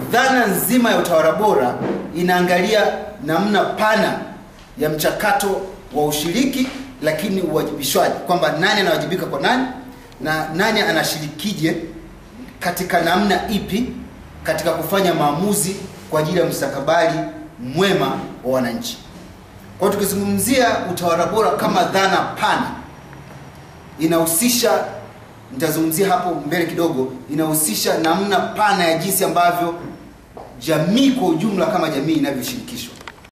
dhana nzima ya utawala bora inaangalia namna pana ya mchakato wa ushiriki lakini uwajibishwaji kwamba nani anawajibika kwa nani na nani anashirikije katika namna ipi katika kufanya maamuzi kwa ajili ya mustakabali mwema wa wananchi kwa hiyo tukizungumzia utawala bora kama dhana pana inahusisha nitazungumzia hapo mbele kidogo inahusisha namna pana ya jinsi ambavyo jamii kwa ujumla kama jamii inavyoshirikishwa